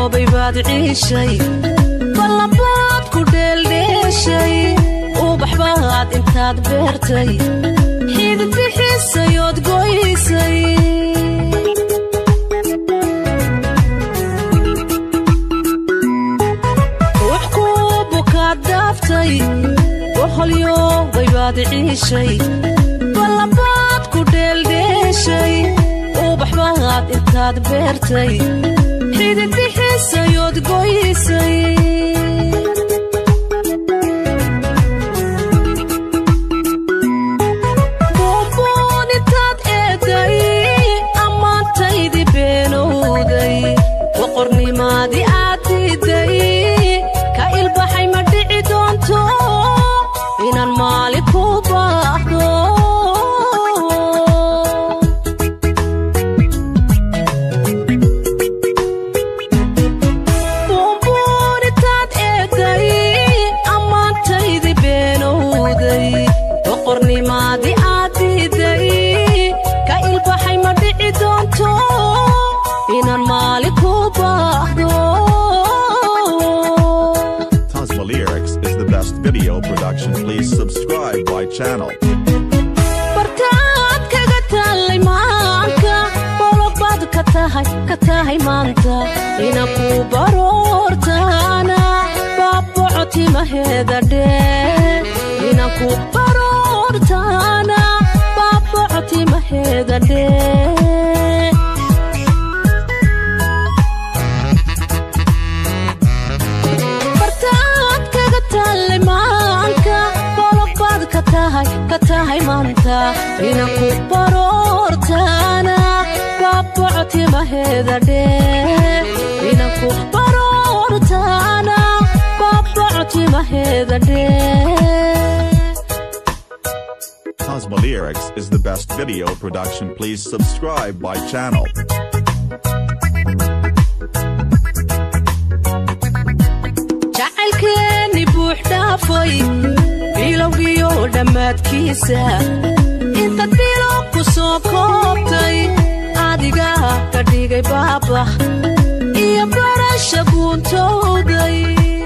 holyoobay baad ciishay ballabaad ku dheeldheeshay ubax baad intaad beertay xidid bixisayood goysay ruux ku bukaad dhaaftay waholyoobay baad ciishay ballabaad ku dheeldheeshay ubax baad intaad beertay xidid bixisayood goysay buunbuun intaad eeday ammaantaydi beenowday boqornimaadii aad diiday ka ilbaxay ma dhici doonto inaan maali ku baahdo buunbuun intaad eeday ammaantaydi beenowday boqornimaadii aad diiday ka ilbaxay ma dhici doonto inaan maali ku baahdo Tasma Lyrics is the best video production. Please subscribe my channel. bartaad kaga taallay maanka bolog baad ka tahay ka tahay maanta ina ku baroortaana baaboco timaheeda dhee ina ku baroortaana baaboco timaheeda dhee bartaad kaga taallay maanka bolog baad ka tahay ka tahay maanta ina ku baroortaana baaboco timaheeda dhee ina ku baroortaana baaboco timaheeda dhee Tasma Lyrics is the best video production. Please subscribe my channel. jacaylkeeni buux dhaafay bilowgiyo dhammaadkiisa intaad bilo ku soo koobtay adiga ka dhigay baabax iyo barasha buuntowday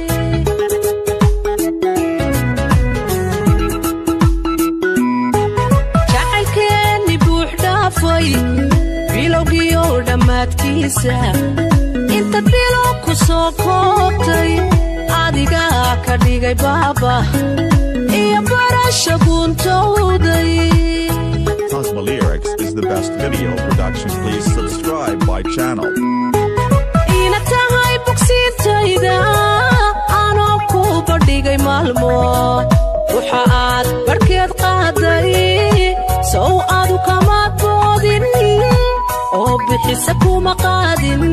jacaylkeeni buux dhaafay bilowgiyo dhammaadkiisa intaad bilo ku soo koobtay adiga ka dhigay baaba iyo barasha buuntowday Tasma Lyrics is the best video production. Please subscribe my channel. ina tahay bogsiintayda anoo ku badhigay maalmo waxa aad barhkeed qaaday sow adu kamaad boodin oo bixisa kuma qaadin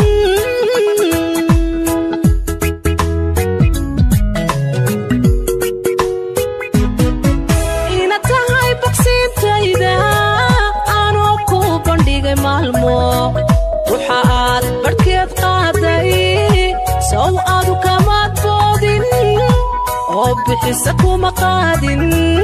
ina tahay bogsiintayda anoo ku bandhigay maalmo waxa aad barhkeed qaaday sow adu kamaad boodin oo bixisa kuma qaadin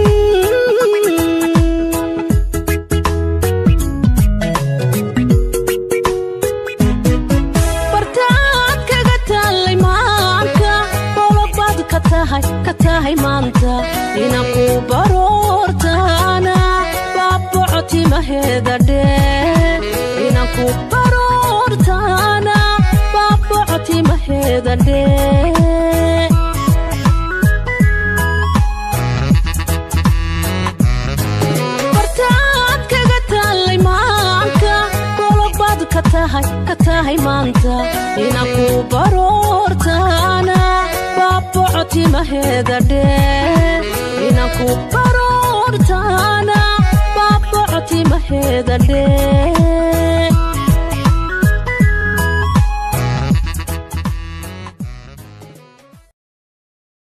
bartaad kaga taallay maanka bolog baad ka tahay ka tahay maanta ina ku baroortaana baaboco timaheeda dhee ina ku baroortaana baaboco timaheeda dhee bartaad kaga taallay maanka bolog baad ka tahay ka tahay maanta ina ku baroortaana baaboco timaheeda dhee ina ku baroortaana baaboco timaheeda dhee